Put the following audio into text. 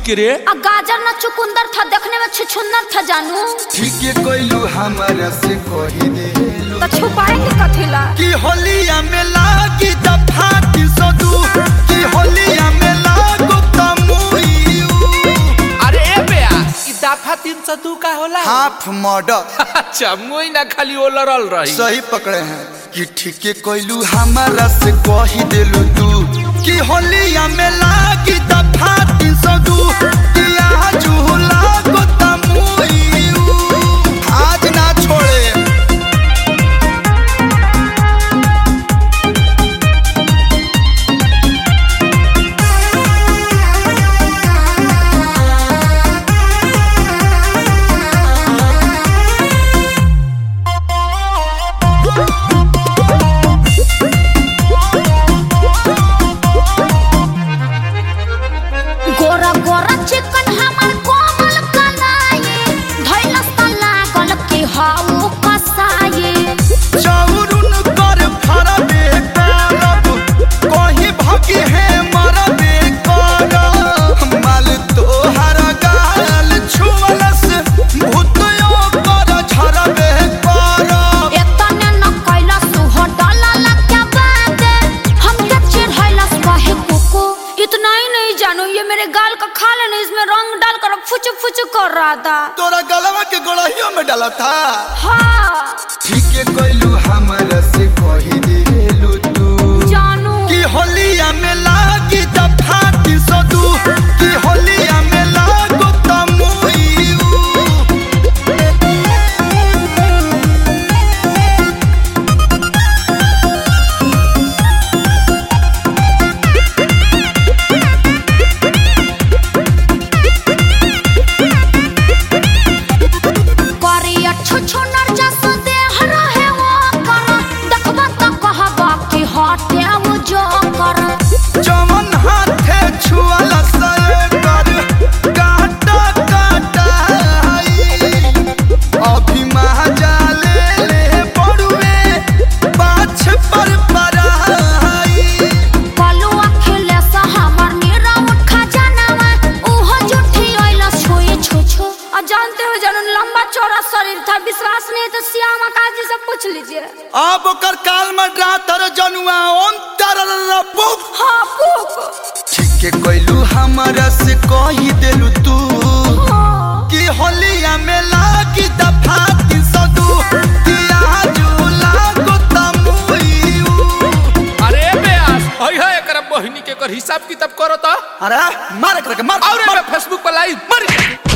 के रे आ गाजर न चुकुंदर था देखने में छुछुंदर था जानू ठीक कोइलू हमारा से कही देलू तो छुपाएंगे कथिला कि होलिया में लागी दफाती सदू कि होलिया में लागो तमुइयू अरे ए बेया ई दफा तीन सौ दू का होला हाफ मॉडल अच्छा मुई ना खाली ओ लड़ल रही सही पकड़े हैं कि ठीके कोइलू हमारा से कही देलू तू कि होलिया में लागी दफाती सदू कि आज लागो तमुइयू आज ना छोड़े गोरा गोरा चिकन हमर कोमल कलाई धैलस त लागल कि हाउ कसाई चौरुन कर फरबे करब कहीं भगी है मरबे करब माल तोहर गाल छुअलस भूतयो कर झरबे करब एतने न कैलस हो डलल क्या बात हमके चिढ़ैलस कहे कुकु इतना ही नहीं जानू ये मेरे गाल का खा लेने इसमें रंग डाल कर फुच फुच कर रहा था तोरा गलवा के गोड़हियों में डाला था हाँ ठीके कोइलू हमरा से कही देलू तू जानू कि होलिया में लागी दफाती सदू कि होलिया में लागो तमुइयू करिया छुछु नर जस देह रहे वो कर देखबा त कहबा कि हटे वो जो कर जवन हाथे छुअला सए कर काटा काटा आई अभी महाजा ले ले पड़ुए पाछ पर पराई कलु अखिले से हमर नीरा उठा जानवा उहो जुठी ओइला छुई छुछु आ जानते हो जनन लंबा चौड़ा शरीर था विश्वास नहीं है तो श्यामा काजी से पूछ लीजिए अब ओकर काल में रातर जनुआ ओम तरर बुक हाँ पूक ठीके कोइलू हमरा से कही देलू तू हाँ कि होलिया में लागी दफाती सदू कि आज लागो तमुइयू अरे ए बेया हई है एकरा बहिनी के कर हिसाब किताब करो तो अरे मार करके मार और ए बे फेसबुक पर लाइव मर